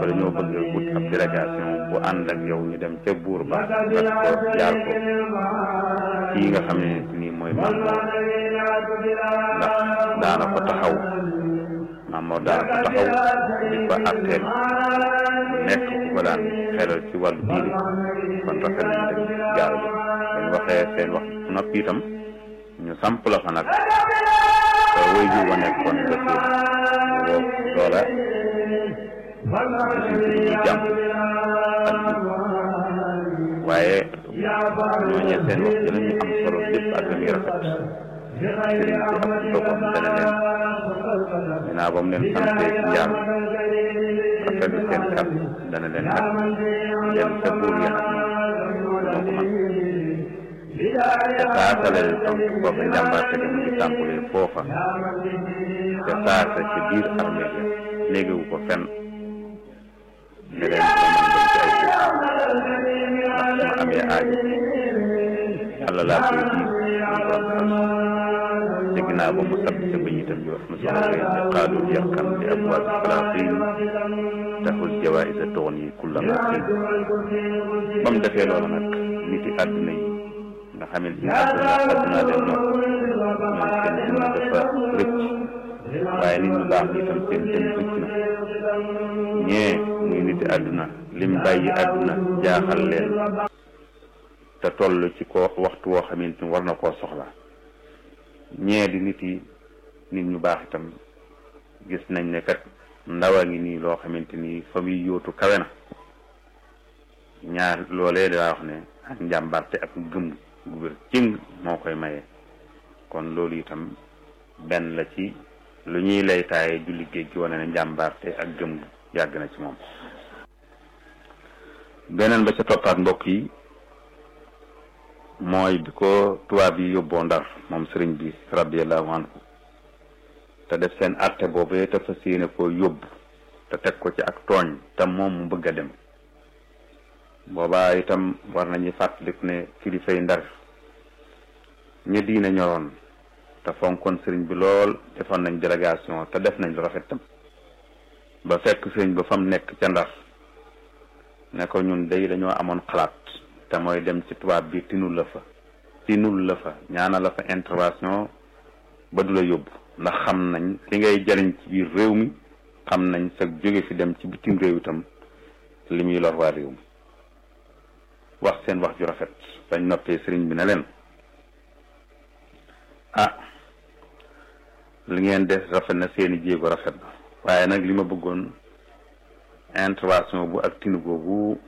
dañoo bëgg wut ab délégation bu ànd ak yow ñu dem ca buur ba gas ko jaar ko kii nga xam ne nii mooy maam Mor ndax daana ko taxaw maam Mor daana ko taxaw di ko atteel nekk ku ko daan xelal ci wàllu diine kon rafet nañ dem jaar yi dañ waxee seen wax noppi itam ñu samp la fa nag te way ju wa nekkoon ba fii loola ñu jàmm waaye ñooñee seen wax dina ñu am solo lépp ak la muy rafet sëriñ bi ak boppam dana leen dinaa ba mu leen santee ci njaam rafetlu seen kàddu dana leen nag dem sa buur ya nag moo ko man te saasale tontu booba njàmbaarte gi mu ngi tàmbalee foofa te saasa ci biir armée ya néegewu ko fenn ne leen dama mën dem ci ay buur ndax su ma amee aajo yàlla laa koy diis ñu borom xas te ginnaaw ba mu sabb ca bëñ itam di wax na solo koy ne xaalul yàqan li abwaab salaatin taxul jawaïsa toxon yi kulla ma xiin ba mu defee loolu nag nit yi àdduna yi nga xamante ni àdduna àdduna leen ñoom ñoom seen dund dafa rëcc waaye nit ñu baax ñi itam seen dund rëcc na ñee muy nit yi àdduna lim bàyyi àdduna jaaxal leen te toll ci ko waxtu woo xamante ni war na koo soxla ñee di nit yi nit ñu baax itam gis nañ ne kat ndaw a ngi nii loo xamante ni fa muy yóotu kawe na ñaar loolee daa wax ne ak njàmbarte ak gëm gu wér cëng moo koy maye kon loolu itam benn la ci lu ñuy lay taaye julli géej gi wane ne njàmbarte ak gëm yàgg na ci moom beneen ba ca toppaat mbokk yi mooy bi ko tubaab yi yóbboo ndar moom sëriñ bi radiallahu anhu te def seen àtte boobee te fas yéene koo yóbbu te teg ko ci ak tooñ te moom mu bëgg a dem boobaa itam war nañu fàttaliku ne kilifay ndar ña diine ñoroon te fonkoon sëriñ bi lool defoon nañ délégation te def nañ lu rafet tam ba fekk sëriñ ba fam nekk ca ndar ne ko ñun day dañoo amoon xalaat te mooy dem ci tubaab bi tinul la fa tinul la fa ñaana la fa intervention ba du la yóbbu ndax xam nañ li ngay jariñ ci biir réew mi xam nañ sa jóge fi dem ci bitim réew itam li muy lor waa réew mi wax seen wax ju rafet bañ noppee sëriñ bi ne leen ah li ngeen def rafet na seeni jéego rafet na waaye nag li ma bëggoon intervention bu ak tinu googu